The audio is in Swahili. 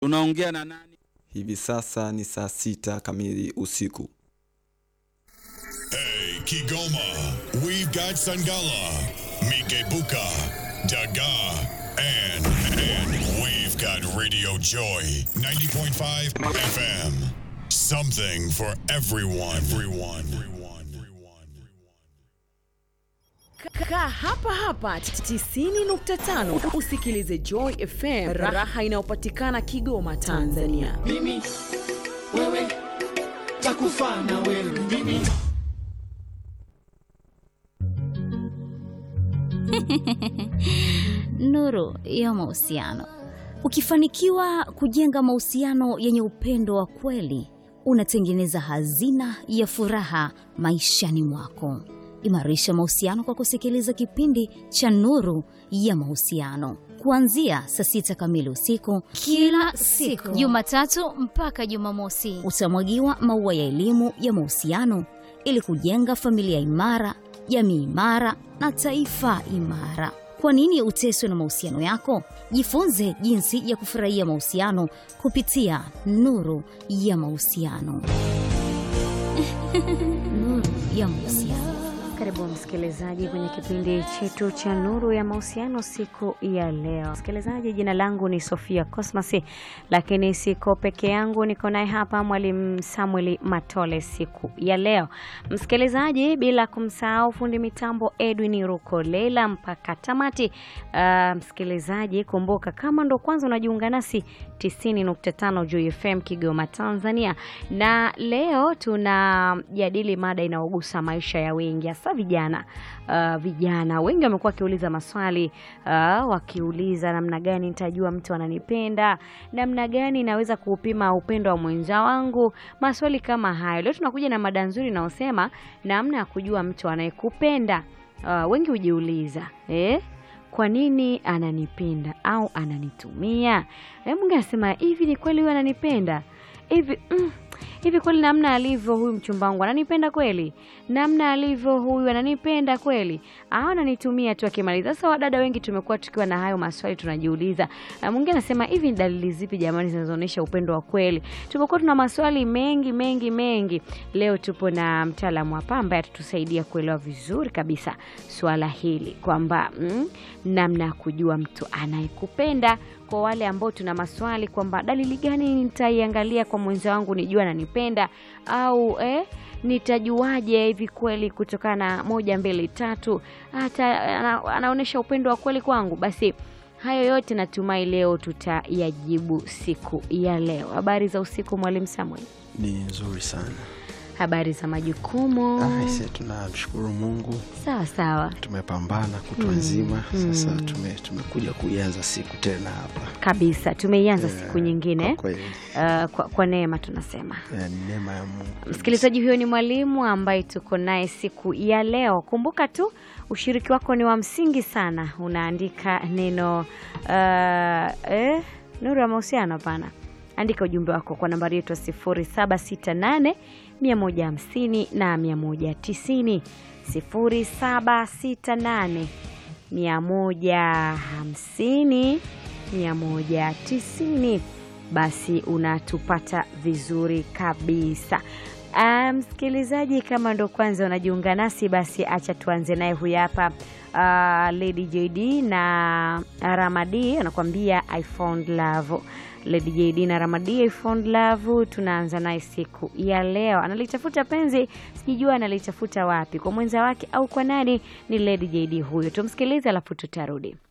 Unaongea na nani? Hivi sasa ni saa sita kamili usiku. Hey, Kigoma, we've got Sangala, Mikebuka, Daga, and, and we've got Radio Joy, 90.5 FM. Something for everyone. Everyone. Everyone. Kaa hapa hapa 90.5 usikilize Joy FM, raha inayopatikana Kigoma, Tanzania. mimi wewe takufa na wewe mimi Nuru ya mahusiano. Ukifanikiwa kujenga mahusiano yenye upendo wa kweli, unatengeneza hazina ya furaha maishani mwako. Imarisha mahusiano kwa kusikiliza kipindi cha Nuru ya Mahusiano kuanzia saa sita kamili usiku kila siku Jumatatu mpaka Jumamosi. utamwagiwa maua ya elimu ya mahusiano ili kujenga familia imara, jamii imara na taifa imara. Kwa nini uteswe na mahusiano yako? Jifunze jinsi ya kufurahia mahusiano kupitia Nuru ya Mahusiano. Nuru ya Mahusiano. Karibu msikilizaji kwenye kipindi chetu cha Nuru ya Mahusiano siku ya leo. Msikilizaji, jina langu ni Sofia Cosmas, lakini siko peke yangu, niko naye hapa Mwalimu Samuel Matole siku ya leo. Msikilizaji, bila kumsahau fundi mitambo Edwin Rukolela mpaka tamati. Uh, msikilizaji, kumbuka kama ndo kwanza unajiunga nasi 90.5 Joy FM Kigoma, Tanzania, na leo tunajadili mada inayogusa maisha ya wengi hasa vijana. Uh, vijana wengi wamekuwa wakiuliza maswali uh, wakiuliza namna gani nitajua mtu ananipenda, namna gani naweza kuupima upendo wa mwenza wangu, maswali kama hayo. Leo tunakuja na mada nzuri inayosema namna ya kujua mtu anayekupenda. Uh, wengi hujiuliza eh? kwa nini ananipenda au ananitumia? Eh, mwingine anasema hivi, ni kweli huyu ananipenda hivi mm, hivi kweli namna alivyo huyu mchumba wangu ananipenda kweli? Namna alivyo huyu ananipenda kweli au ananitumia tu akimaliza? Sasa wadada wengi tumekuwa tukiwa na hayo maswali tunajiuliza. Na mwingine anasema hivi, ni dalili zipi jamani zinazoonyesha upendo wa kweli? Tumekuwa tuna maswali mengi mengi mengi. Leo tupo na mtaalamu hapa ambaye atatusaidia kuelewa vizuri kabisa swala hili kwamba mm, namna ya kujua mtu anayekupenda kwa wale ambao tuna maswali kwamba dalili gani nitaiangalia kwa mwenza wangu nijua ananipenda au eh, nitajuaje hivi kweli kutokana na moja mbili tatu hata ana, anaonyesha upendo wa kweli kwangu basi hayo yote natumai leo tutayajibu siku ya leo habari za usiku mwalimu samuel ni nzuri sana habari za majukumu aise tunamshukuru mungu sawa sawa tumepambana kutwa nzima sasa tume, tumekuja kuianza siku tena hapa kabisa tumeianza Eh, siku nyingine kwa kweli uh, kwa, kwa neema tunasema eh, ni neema ya mungu msikilizaji huyo ni mwalimu ambaye tuko naye siku ya leo kumbuka tu ushiriki wako ni wa msingi sana unaandika neno uh, eh, nuru ya mahusiano hapana andika ujumbe wako kwa nambari yetu ya 0768 150 na 190 0768 150 190 basi unatupata vizuri kabisa Ah, msikilizaji kama ndo kwanza unajiunga nasi basi acha tuanze naye huyu hapa uh, lady jd na ramadi anakuambia i found love lady jd na ramadi i found love tunaanza naye siku ya leo analitafuta penzi sijijua analitafuta wapi kwa mwenza wake au kwa nani ni lady jd huyo tumsikilize alafu tutarudi